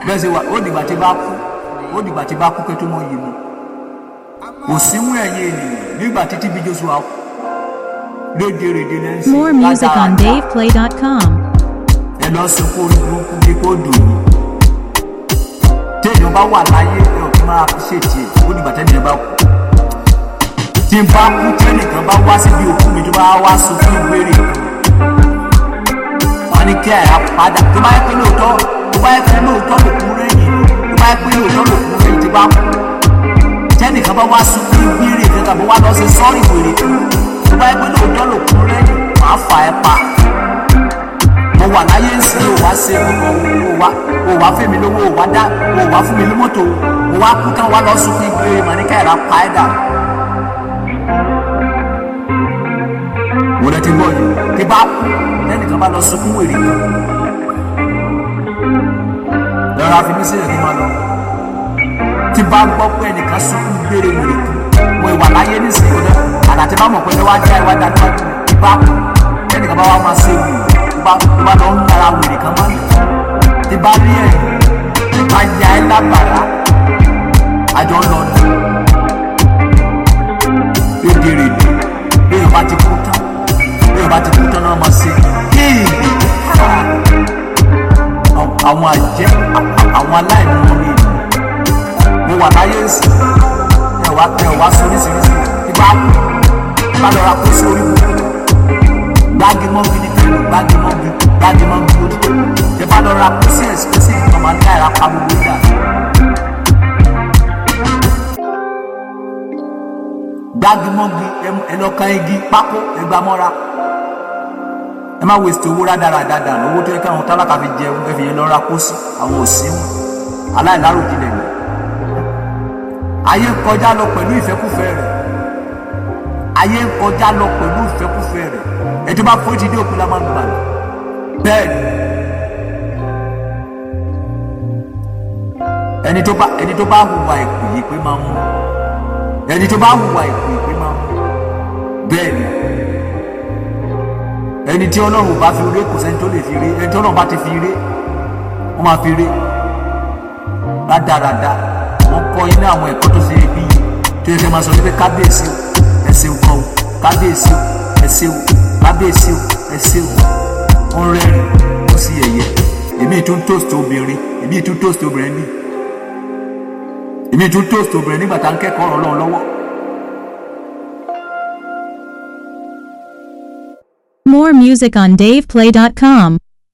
bẹ́ẹ̀ ṣe wà ó dìgbà tí bá kú ó dìgbà tí bá kú kẹ́ tó mọ yìí mu kò símú ẹ̀yìn ènìyàn nígbà títí bí Joshua kú lóde rèdè lẹ́sìn More music on DavePlay.com. ẹ lọ sunkún orí burúkú bí kò dùn mí téèyàn bá wà láyé ẹ ò kí máa fi ṣètì ẹ ó dìgbà tẹ́nìyàn bá kú tí n bá kú tẹ́nìkan bá wá síbi òkú mi tó bá wá sunkún ìgbérè wọn ní kí àyà padà tó bá yẹ pé lóòótọ́ tó bá yẹ pé lóòótọ́ ló kú rẹ́yìn tó bá yẹ pé lóòótọ́ ló kú rẹ́yìn tí bá kú tẹ́nìkan bá wá sunkún ìgbérè kankan bó wá lọ sí sọ́ọ̀rì wèrè tó bá yẹ pé lóòótọ́ ló kú rẹ́yìn màá fà ẹ́ pa mo wà láyé ń sin òwá ṣe òwá òwá fèmí lówó òwá dá òwá fún mi ní mọ́tò òwá kú tán wá lọ sunkún ìgbérè mà ní káyọ̀rá pa ẹ́ dà. mo lẹ ti gbọ́ yìí tí bá kú lẹ́nìkan bá lọ sunkún wèrè kan lọ́ra fi mí sílẹ̀ kí n máa lọ tí bá gbọ́ pé ẹnìkan sunkún gbére wèrè kan mo ìwà láyé nísìnyí náà àdàtí bá mọ̀ pé ẹwà já ìwà dá níwájú tí bá kú lẹ́nìkan bá wà máa ṣe wèrè tó bá tó bá lọ ń yàrá wèrè kan máa tí bá rí ẹ̀ bá ya ẹ́ lábàrá àjọ ń lọ ní rédèrèdè bí èèyàn bá ti kú tán bí èèyàn bá ti kú tán náà máa ṣe kéèyè àwọn àjẹ́ àwọn aláìní wọn ni mo wà láyé ìsìn ẹ wá ẹ wá sóríṣiríṣi ibà bá lọ ra kó sí orí burúkú gbági mọ́gi ní kẹ́lù gbági mọ́gi gbági mọ́gi lójú ẹ bá lọ ra kó sí ẹ̀sìn sí ìtọ́mọ ní àìra pa gbogbo ìdá. gbági mọ́gi ẹlọ́kan igi pákó ẹgbàá mọ́ra ẹ má waste owó rádaràda dànù owó tó yẹ káwọn tálákà fi jẹun ẹ fi yẹn lọ ra kó sí àwọn òsín aláìláròjinlẹ̀ ni ayé ń kọjá lọ pẹ̀lú ìfẹ́kúfẹ́ rẹ̀ ayé ń kọjá lọ pẹ̀lú ìfẹ́kúfẹ́ rẹ̀ ẹjọ́ bá forí ti dé òkú la máa ń gbà lọ bẹ́ẹ̀ ni ẹni tó bá ẹni tó bá hùwà ìpè yìí pé máa ń mú ẹni tó bá hùwà ìpè yìí pé máa ń mú bẹ́ẹ̀ ni ẹni tí ọlọ́run bá fi ré kò sẹ́ni tó lè fi ré ẹni tí ọlọ́run bá ti fi ré wọ́n máa fi ré rádaràda wọ́n kọ́ yín ní àwọn ẹ̀kọ́ tó ṣe é bí yìí tó yẹ kí ẹ máa sọ wípé kábíyèsí o ẹ ṣeun kan o kábíyèsí o ẹ ṣeun kábíyèsí o ẹ ṣeun ó ń rẹ́rìn ó sì yẹ̀yẹ́ èmi tún toast obìnrin èmi tún toast obìnrin bí èmi tún toast obìnrin nígbà tá à ń kẹ́kọ̀ọ́ ọ̀rọ̀ ọlọ́run lọ́wọ́. More music on DavePlay.com.